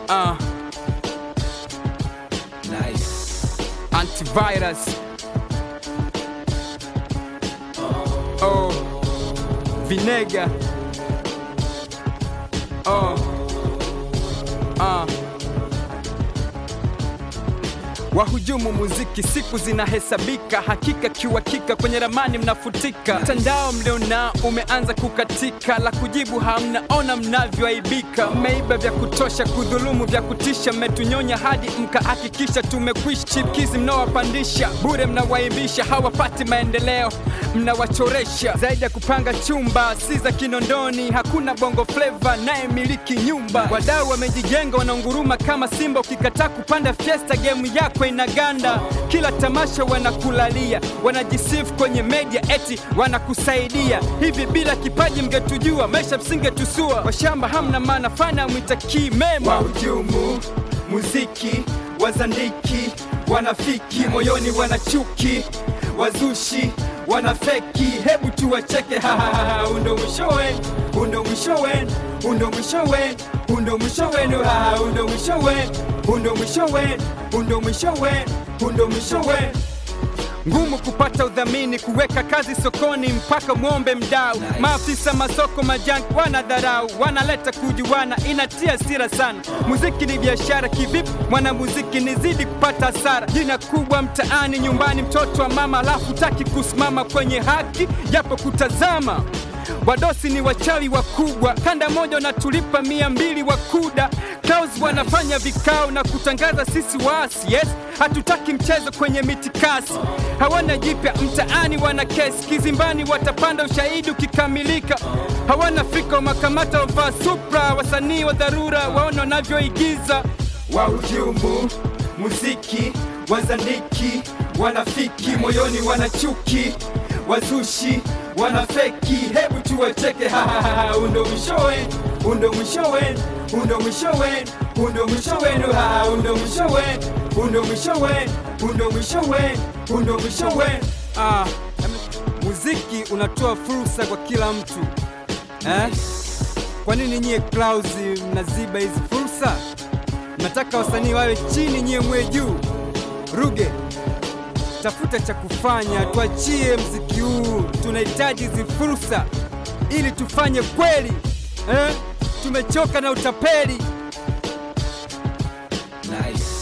Uh, Nice. antivirus. Oh, vinega. Oh, uh. Wahujumu muziki, siku zinahesabika, hakika kiuhakika, kwenye ramani mnafutika. Mtandao mlionao umeanza kukatika, la kujibu hamna, ona mnavyoaibika. Mmeiba vya kutosha, kudhulumu vya kutisha, mmetunyonya hadi mkahakikisha tumekwisha. Chipkizi mnaowapandisha bure, mnawaimbisha, hawapati maendeleo, mnawachoresha zaidi ya kupanga chumba, si za Kinondoni. Hakuna bongo fleva naye miliki nyumba, wadau wamejijenga, wanaunguruma kama simba. Ukikataa kupanda fiesta, gemu yako inaganda. Kila tamasha wanakulalia, wanajisifu kwenye media eti wanakusaidia. Hivi bila kipaji mngetujua, maisha msingetusua. Washamba hamna maana, fana mwitakii mema. Wahujumu muziki, wazandiki, wanafiki, moyoni wanachuki, wazushi wanafeki, hebu tuwacheke, hahaha, undo mwishowe, undo mwishowe, undo mwishowe, undo mwishowe, haha, undo mwishowe, undo mwishowe, undo mwishowe, undo mwishowe ngumu kupata udhamini, kuweka kazi sokoni mpaka mwombe mdau. Maafisa masoko majangi wanadharau, wanaleta kujuana, inatia sira sana. Muziki ni biashara kivipi? Mwanamuziki nizidi kupata hasara, jina kubwa mtaani, nyumbani, mtoto wa mama, alafu taki kusimama kwenye haki japo kutazama Wadosi ni wachawi wakubwa, kanda moja wanatulipa mia mbili wakuda. Clouds wanafanya vikao na kutangaza sisi waasi, yes, hatutaki mchezo kwenye mitikasi. Hawana jipya mtaani, wana kesi kizimbani, watapanda ushahidi ukikamilika. Hawana fika makamata, wavaa supra, wasanii wa dharura, waona wanavyoigiza. Wahujumu muziki, wazandiki, wanafiki, moyoni wanachuki, wazushi wanafeki, hebu tuwacheke, hahaha, undo mwishowe, undo mwishowe, undo mwishowe, undo mwishowe, haha, undo mwishowe, undo mwishowe, undo mwishowe, undo mwishowe. Ah, muziki unatoa fursa kwa kila mtu eh? Kwa nini nyie Clouds mnaziba hizi fursa? Mnataka wasanii wawe chini, nyie mwe juu. Ruge, tafuta cha kufanya, tuachie mziki huu. Tunahitaji hizi fursa ili tufanye kweli eh? Tumechoka na utapeli. Nice.